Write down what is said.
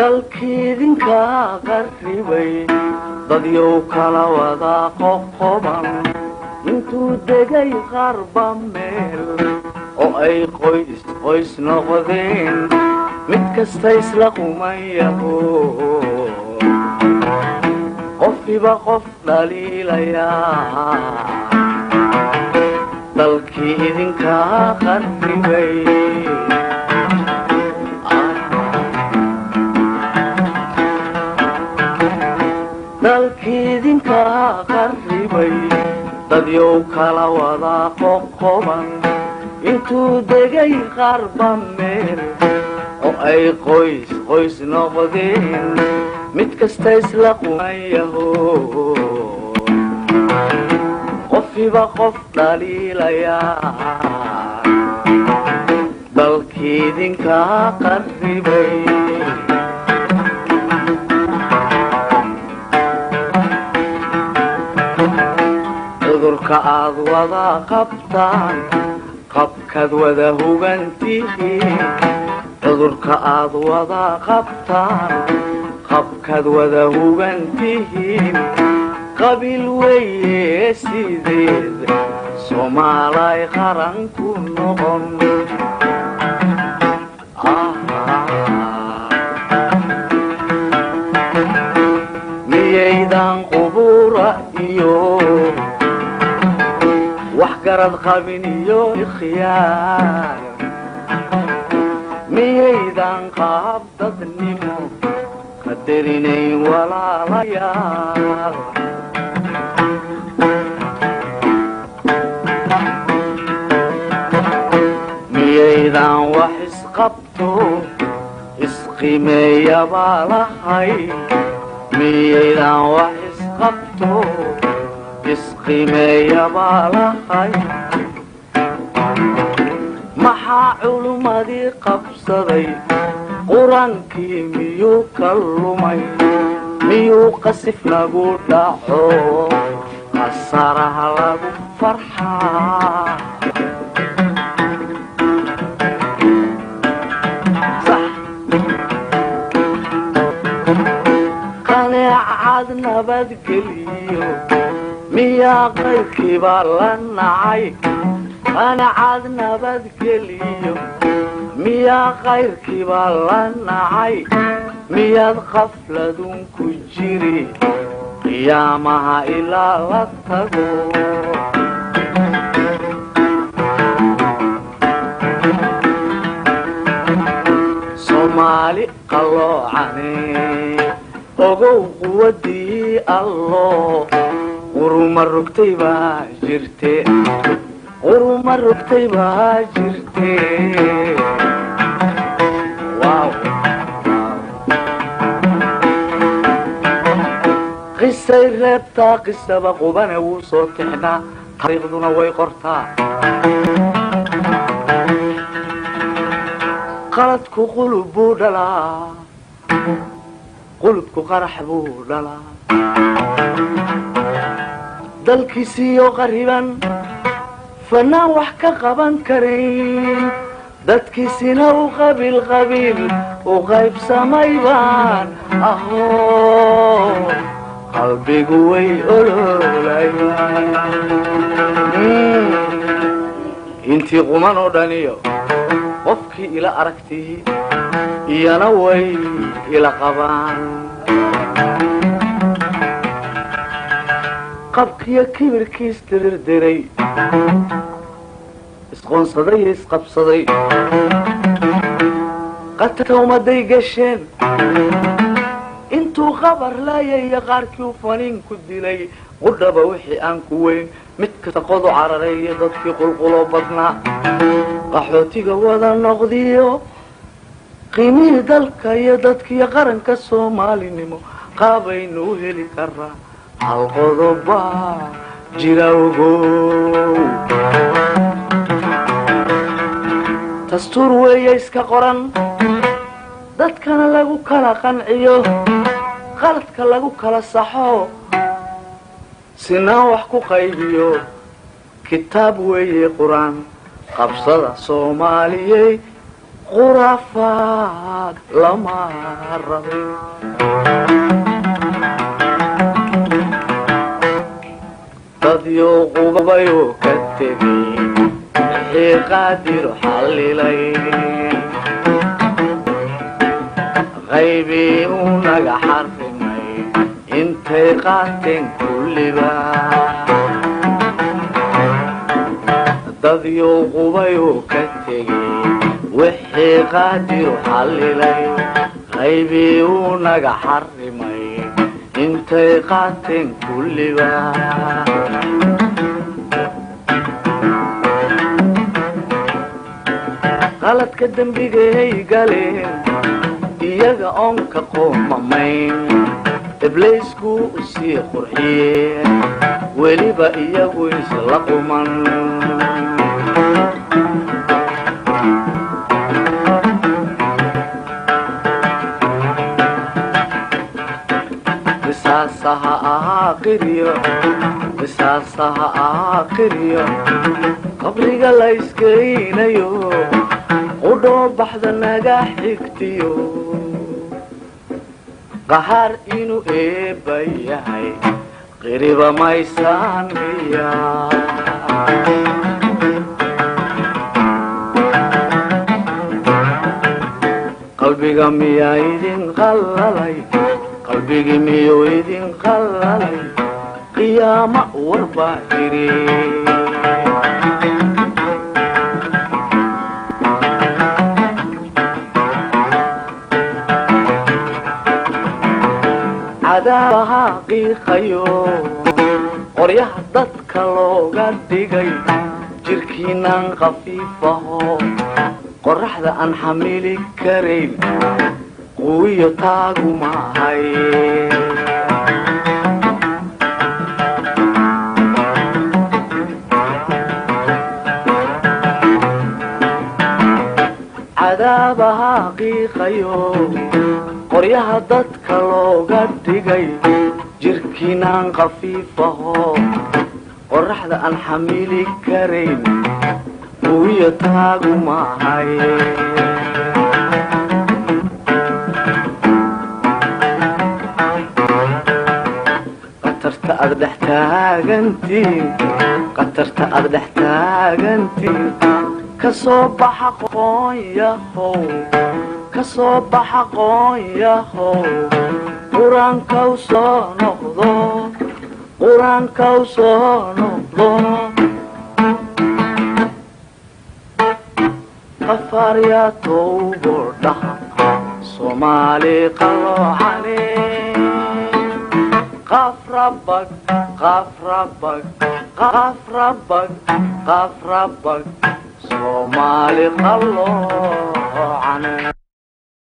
dalkiidinka qarribay dadyow kala wada qoqoban intuu degay qarba meel oo ay qoys qoys noqdeen mid kasta isla qumayaho qofiba qof dhaliilayaa dalkii idinkaa qarribay dalkiidinkaa qarribay dadyow kala wada qoqoban intuu degay qarba meel oo ay qoys qoys noqdeen mid kasta isla qumayaho qofiba qof dhaliilayaa dalkiidinkaa qarribay cudurka aad wada qabtaan qabkaad wada hugantihiin cudurka aad wada qabtaan qabkaad wada hugantihiin qabiil weeye sideed soomaalay qaran ku noqon miyaydan qubura iyo wax garad qabin iyo ikhyaar miyaydan qaab dadnimo qadarinayn walaalayaal miyaydan wax isqabto isqimeeyabaa lahay miyaydan wax isqabto isqimeeyabaa lahay maxaa culummadii qabsaday qur-aankii miyuu ka lumay miyuu qasif nagu dhaco qasaraha lagu farxaa qaneecad nabadgeliyo miyaa qayrkiibaa la nacay qaneecad nabadgeliyo miyaa qayrkiibaa la nacay miyaad qafladun ku jiri qiyaamaha ilaa la tago soomaali qalloocane ogow quwadii allo quruma rogtay baa jirte quruma rogtay baa jirte qisay reebtaa qisaba qubane wuu soo tixnaa taariikhduna way qortaa qaladku qulub buu dhalaa qulubku qarax buu dhalaa dalkiisiiyo qariban fanaan wax ka qaban karayn dadkiisina u qabiil qabiil u qaybsamay baan aho qalbigu way oloolayaan intii quman oo dhaniyo qofkii ila aragtii iyana way ila qabaan qabkiyo kibirkiis dirirdiray isqoonsaday iyo isqabsaday qatawmaday gasheen intuu qabar laayaya qaarkii u faniin ku dilay qudhaba wixii aan ku weyn mid kasta qodu cararay iyo dadkii qulquloo badnaa qaxootiga wada noqdiyo qiimihii dalka iyo dadkiiyo qaranka soomaalinimo qaabaynu u heli karaa hal qodobaa jira ogow dastuur weeye iska qoran dadkana lagu kala qanciyo qaladka lagu kala saxo sinaan wax ku qaybiyo kitaab weeye qur-aan qabsada soomaaliyey khuraafaad lama rabe dadyo qubabayoo ka tegay wixii qaadiru xallilay qaybii uu naga xarrimay intay qaateen kulliba dadyo qubayoo ka tegay wixii qaadiru xallilay qaybii uu naga xarrimay intay qaateen kulliba qaladka dembigay galeen iyaga oon ka qoomamayn ibliisku u sii qurxiyee weliba iyagu isla quman qisaasaha ahaa qiryo qisaasaha ahaa qiryo qabriga la iskeynayo qudhoo baxda naga xigtiyo qahaar inuu eebba yahay qiriba maysaan miya qalbiga miyaa idin qallalay qalbigii miyuu idin qallalay qiyaama warbaa jiri cadaabaha qiiqayo qoryaha dadka looga dhigay jirkiinaan khafiifaho qoraxda aan xamili karayn quwiyo taagu maahay cadaabaha qiiqayo qoryaha dadka looga dhigay jirkiinaan khafiifaho qoraxda aan xamili karayn quwiyo taagu maahay qatarta aad dhex taagantiin qatarta aad dhex taagantiin ka soo baxa qoonyahow ka soo baxa qoonyahow qur-aankaw soo noqdo qur-aankaw soo noqdo qafaaryaa towbo dhaha soomaali qaloocane qafrabag qafrabag qafrabag qafrabag soomaali qaloocane